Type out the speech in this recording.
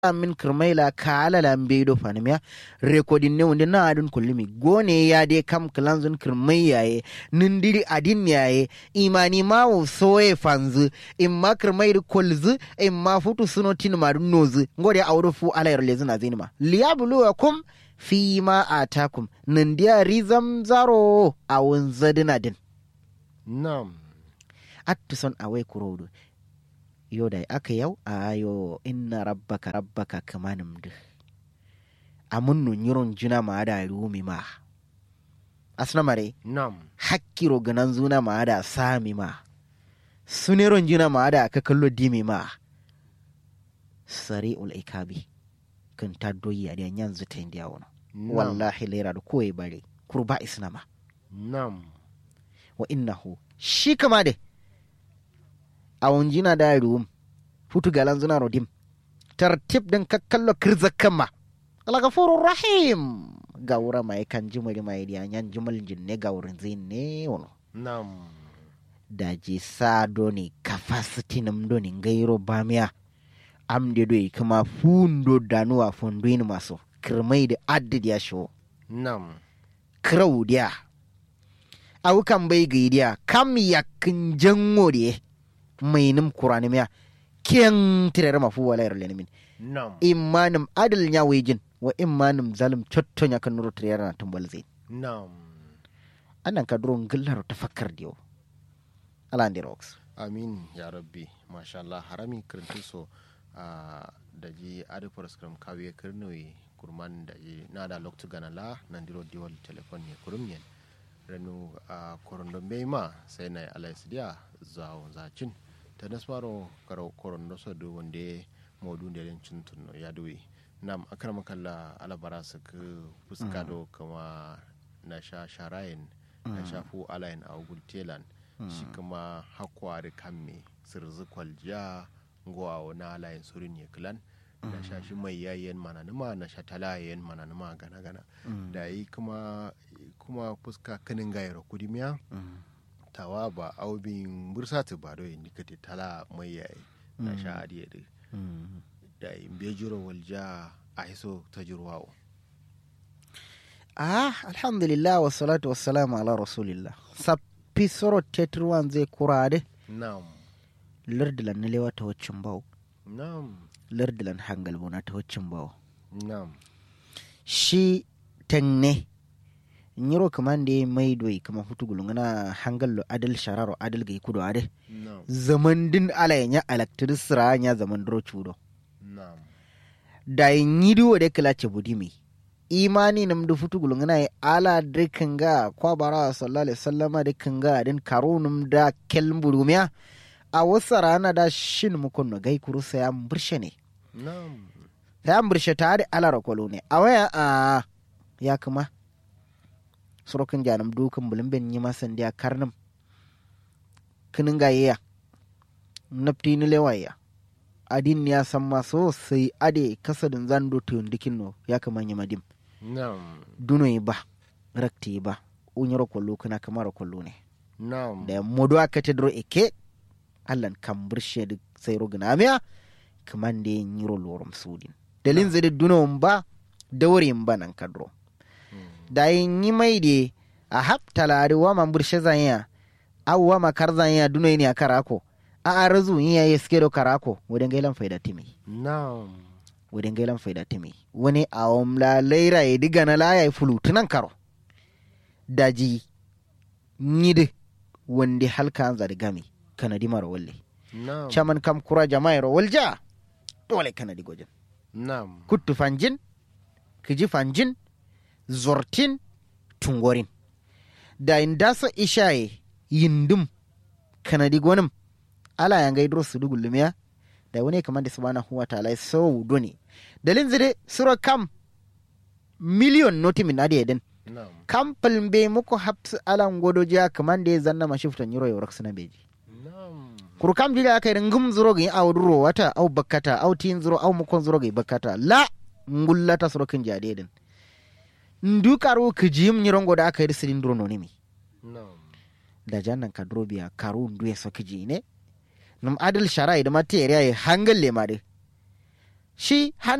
min kirmaila kala la mbedo fanimya recording ne wonde na adun kullumi gone ya de kam klanzun kirmai yaye nindiri adin yaye imani ma wo soye fanzu imma kirmai ri kolzu imma futu suno tin ma dun nozu ngode awdo fu ala yer lezina zinima liyabluwakum fi ma atakum nindiya rizam zaro awun zadina din Nam. attison awai kurodu yo da aka yau a yo inna rabbaka rabbaka kamanim du amun no nyiron juna ma da rumi ma asna mare Nam. hakkiro ganan zuna ma da sami ma suneron juna ma da ka kallo dimi ma sari ul ikabi kan ta doyi a diyan yanzu ta indiya wani Nam. wallahi lera da kowai bare kurba isnama Nam. wa innahu shi kama de awon jina da ruum futu galan zuna rodim tartib din kakkallo kirzakan ma alagafurur rahim gawura mai kan jimari mai diya yan jimal jinne gawurin zin ne wono Nam. daji sa doni capacity nam doni gairo bamiya amde do kama fundo danuwa fondoin maso kirmai da addid ya sho Nam. kirau dia awu kan bai gaidiya kam yakin jango de mai nim kurani miya ken tirere mafu wala yar lenin Nam. imanim adil nya wejin wa imanim zalim chotto nya kan nuru tirere na tumbal zai Nam. anan ka duro ngillaro tafakkar diyo ala ndi rocks Amin ya rabbi. Masha Allah harami kirintu so a da ji adi paraskram kawiye kirnoyi kurman da ji na da loktu gana la nan diro diwal telefon ne kurum yen. Renu a korondo ma sai na alais dia zawo zacin. Ta nasmaro karo korondo so do wande modu da len cintunno ya duwi. Nam akrama kalla alabara su ku fuska do kama na sha sharayin na sha fu alayin a telan. shi kuma hakwari kamme sirzi kwaljiya ngowa na layin surin ya kilan na sha shi mai yayen mananuma na sha talayen mananuma gana gana da yi kuma kuma fuska kanin gayar kudimiya tawa ba aubin bursatu ba do yin dikati tala mai yayi na sha adiye da da yi bejiro walja a hiso ta jirwawo ah alhamdulillah wa salatu wa salamu ala rasulillah sappi soro tetruwan zai kurade nam lardilan na lewa ta waccin bawo nam lardilan hangal bona ta waccin bawo nam shi tenne nyiro kamande mai doi kama hutu gulungana hangal lo adal shararo adal gai kudo ade nam zaman din ala nya electricira nya zaman dro chudo nam da nyidu wade kala ce budimi imani nam du futu gulungana ya ala de kanga kwa bara sallallahu alaihi wasallama de kanga din karunum da kelmburumiya a wasa rana da shin mukun no gai kuru sai am burshe ne nam sai an burshe ta da ala rakolo ne a waya a ya kuma surokin janam dukan bulumben yi masan da karnam kinin gayya nafti ni lewaya adin ya san ma sosai ade kasadin zando tuyun dikin no ya kama yi madim nam duno yi ba rakti ba unyaro kwallo kana kamar kwallo ne nam da modo aka ta dro eke allan kan burshe da sai rogana miya kaman da yin yiro lorum sudin dalin zai da duno ba da wurin ba nan kadro da yin yi mai da a haptala da wa man burshe zanya awwa ma kar zanya duno ne a karako a arazu yin ya suke do karako wadan gailan faida timi nam wadan gailan faida timi wani a omla laira ya diga na laya ya fulu tunan karo daji nyide wande halka an zari gami kanadi mara walle nam chaman kam kura jama'a ro walja dole kanadi gojin nam kuttu fanjin kiji fanjin zortin tungorin da indasa ishaye yindum kanadi gonim ala ya ngai dro sudu gulumiya da wani kamar da subhanahu wa ta'ala so doni dalin zire sura kam miliyon noti min adi eden nam kam palmbe muko hapsu alan godo jiya kamar da ya zanna mashiftan yiro yau raksuna beji nam kuru kam jira aka yi ngum zuro ga aw duro wata aw bakkata aw tin zuro aw mukon zuro ga bakkata la ngullata suro kin jade din ndu karu kijim nyirongo da aka yi sirin duro nonimi nam da jannan ka duro biya karu ndu ya soki ji ne num adil sharai da mate ya hangal le ma de shi